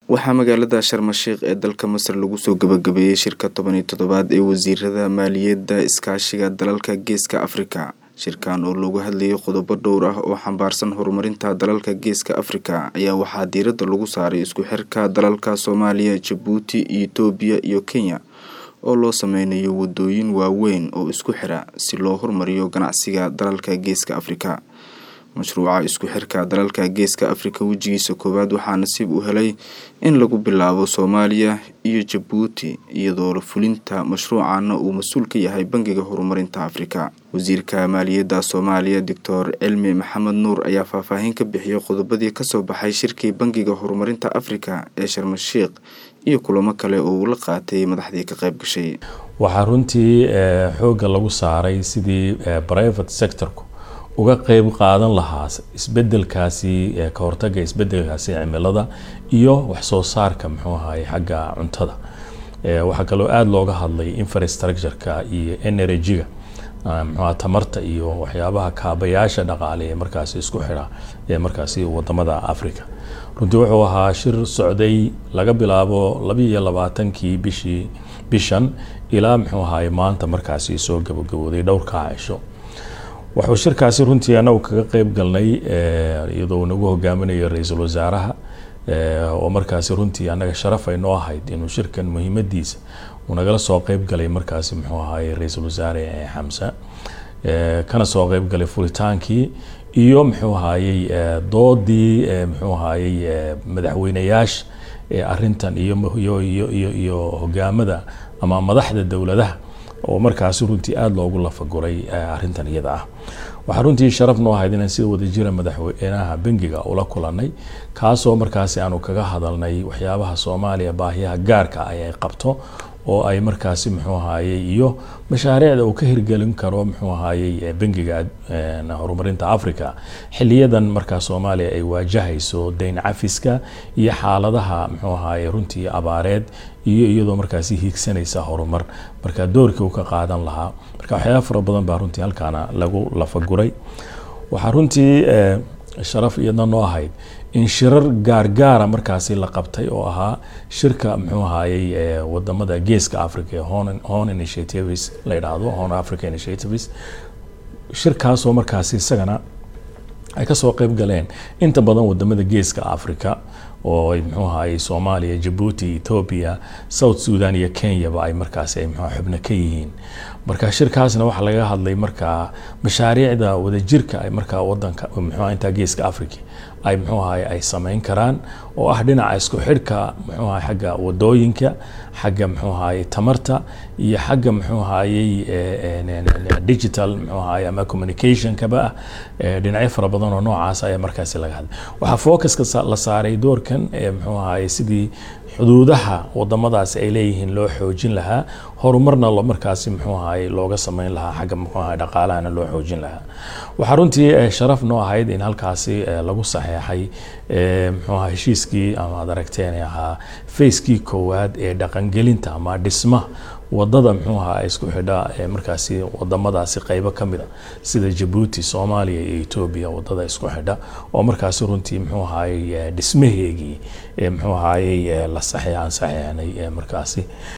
waxaa magaalada sharmashiikh ee dalka masar lagu soo gabagabeeyey shirka toban iyo toddobaad ee wasiirada maaliyadda iskaashiga dalalka geeska afrika shirkan oo loogu hadlayay qodobo dhowr ah oo xambaarsan horumarinta dalalka geeska afrika ayaa waxaa diiradda lagu saaray isku xirka dalalka soomaaliya jabuuti etoobiya iyo kenya oo loo sameynayo wadooyin waaweyn oo isku xira si loo horumariyo ganacsiga dalalka geeska afrika mashruuca isku xirka dalalka geeska afrika wejigiisa koowaad waxaa nasiib u helay in lagu bilaabo soomaaliya iyo jabuuti iyadoo fulinta mashruucana uu mas-uul ka yahay bangiga horumarinta afrika wasiirka maaliyadda soomaaliya doctor cilmi maxamed nuur ayaa faahfaahin ka bixiyay qodobadii kasoo baxay shirkii bangiga horumarinta afrika ee sharmashiikh iyo kulamo kale oo uu la qaatay madaxdii ka qayb gashay waxaa runtii xoogga lagu saaray sidii private sectorku uga qeyb qaadan lahaa isbedelkaasi ka hortaga isbedelkaasi cimilada iyo waxsoo saarka muxuu ahaye xagga cuntada waxaa kaloo aada looga hadlay infrastructureka iyo energy-ga mxua tamarta iyo waxyaabaha kaabayaasha dhaqaale ee markaasi isku xidha ee markaasi wadamada africa runtii wuxuu ahaa shir socday laga bilaabo labiiyo labaatankii bishii bishan ilaa muxuu ahaye maanta markaasi soo gabagabooday dhowrkaa cisho wuxuu shirkaasi runtii anagu kaga qeyb galnay iyadoo nagu hogaaminayo ra-iisul wasaaraha oo markaasi runtii anaga sharaf ay noo ahayd inuu shirkan muhiimadiisa uu nagala soo qeyb galay markaasi muxuu ahaye ra-iisul wasaare xamse kana soo qeyb galay furitaankii iyo muxuu ahayey doodii muxuu ahayey madaxweyneyaasha arintan iyo hogaamada ama madaxda dowladaha oo markaasi runtii aada loogu lafaguray arintan iyada ah waxaa runtii sharaf noo ahayd inaan sida wadajira madaxweynaha bangiga ula kulanay kaasoo markaasi aanu kaga hadalnay waxyaabaha soomaaliya baahiyaha gaarka ah ay qabto oo ay markaasi muxuu ahayey iyo mashaariicda uu ka hirgelin karo muxuu ahayey bangiga horumarinta africa xiliyadan markaa soomaaliya ay waajahayso dayn cafiska iyo xaaladaha muxuu ahaye runtii abaareed iyo iyadoo markaasi hiigsanaysa horumar marka doorkii uu ka qaadan lahaa marka waxyaaba fara badan baa runtii halkaana lagu lafaguray waxaa runtii sharaf iyadna noo ahayd in shirar gaargaara markaasi la qabtay oo ahaa shirka muxuu ahayey wadamada geeska africa ee hon initiatives la yidhaahdo hon africa initiatives shirkaasoo markaasi isagana ay kasoo qeyb galeen inta badan wadamada geeska africa oo muxuu ahayey soomaaliya jabuuti ethoobia south sudan iyo kenyaba ay markaasi ay mxua xubno ka yihiin marka shirkaasna waxaa laga hadlay markaa mashaariicda wadajirka ay markaa wadanka muxua intaa geeska africa ay muxuu ahaye ay sameyn karaan oo ah dhinaca isku xidhka muxuu ahaye xagga wadooyinka xagga muxuu ahaye tamarta iyo xagga muxuu ahayey digital muxuu ahaye ama communicationkaba ah dhinacyo fara badan oo noocaas ayaa markaasi laga hadlay waxaa focuska la saaray doorkan muxuu ahaye sidii xuduudaha wadamadaasi ay leeyihiin loo xoojin lahaa horumarna markaasi muxuu ahaye looga sameyn lahaa xagga muxuu ahaye dhaqaalahana loo xoojin lahaa waxaa runtii sharaf noo ahayd in halkaasi lagu saxeexay muxuu aha heshiiskii ama ad aragteen ahaa facekii koowaad ee dhaqangelinta ama dhisma wadada muxuu ahaa isku xidha markaasi wadamadaasi qeybo kamid a sida jabuuti soomaaliya iyo etoobiya wadada isku xidha oo markaasi runtii muxuu ahaye dhismaheegii muxuu ahayey la saxeexan saxeexnay markaasi